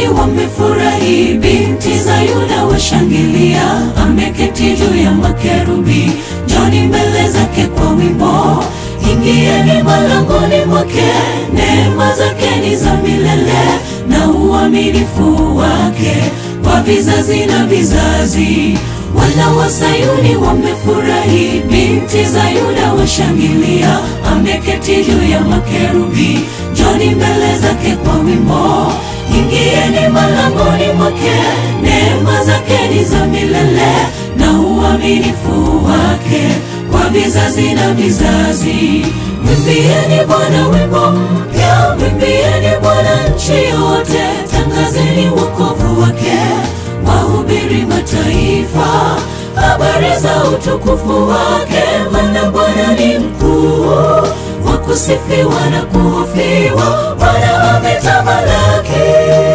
Sayuni wamefurahi, binti za Yuda washangilia, ameketi juu ya makerubi, njoni mbele zake kwa wimbo, ingieni malangoni mwake, neema zake ni za milele, na uaminifu wake kwa vizazi na vizazi. Wana wa Sayuni wamefurahi, binti za Yuda washangilia, ameketi juu ya makerubi, njoni mbele zake kwa wimbo, ingieni malangoni mwake, neema zake ni za milele, na uaminifu wake kwa vizazi na vizazi. Mwimbieni Bwana wimbo mpya, mwimbieni Bwana nchi yote, tangazeni wokovu wake wahubiri mataifa habari za utukufu wake, maana Bwana ni mkuu, wa kusifiwa na kuhofiwa, Bwana ametamalaki.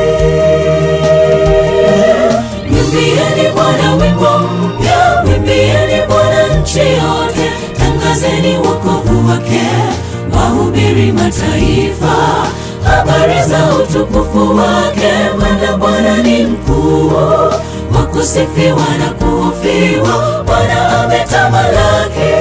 Mwimbieni Bwana wimbo mpya, mwimbieni Bwana nchi yote, tangazeni wokovu wake, wahubiri mataifa habari za utukufu wake, maana Bwana ni mkuu, wa kusifiwa na kuhofiwa, Bwana ametamalaki.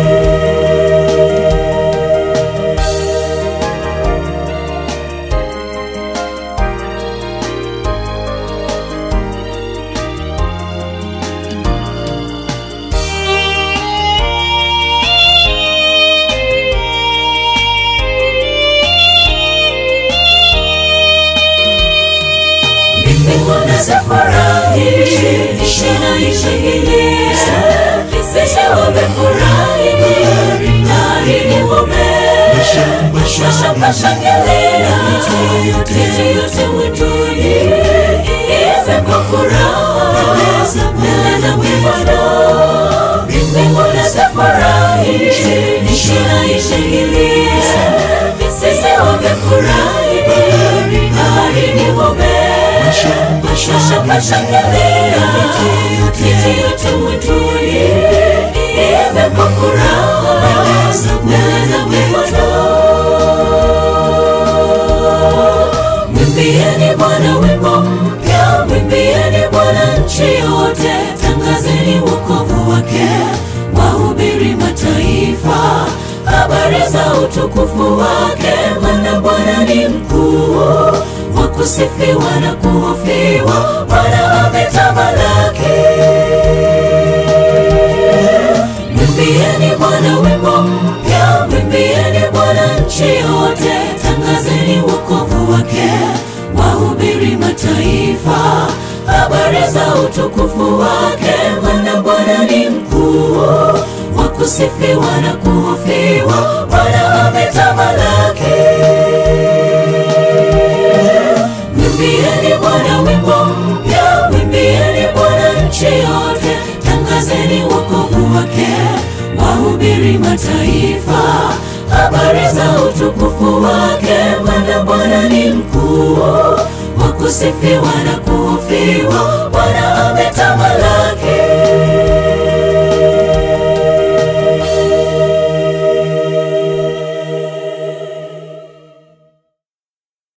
Mbingu na zafurahi, nchi na ishangilie, sisi wamefurahi, bahari wameshamba shangilia, miti yote mwituni imekuwa furaha mbele za Bwana. Mbingu na zafurahi, nchi na ishangilie, sisi wamefurahi, bahari wameshamba shangilia, miti yote mwituni imekuwa furaha mbele za Bwana. Mwimbieni Bwana wimbo mpya, mwimbieni Bwana nchi yote, tangazeni wokovu wake, wahubiri mataifa habari za utukufu wake, maana Bwana ni mkuu, wa kusifiwa na kuhofiwa, Bwana ametamalaki. Mwimbieni Bwana wimbo mpya, mwimbieni Bwana nchi yote, tangazeni wokovu wake, wahubiri mataifa habari za utukufu wake, maana Bwana ni mkuu, wa kusifiwa na kuhofiwa, Bwana ametamalaki. Mwimbieni Bwana wimbo mpya, mwimbieni Bwana nchi yote, tangazeni wokovu wake, wahubiri mataifa habari za utukufu wake, maana Bwana ni mkuu, wa kusifiwa na kuhofiwa, Bwana ametamalaki.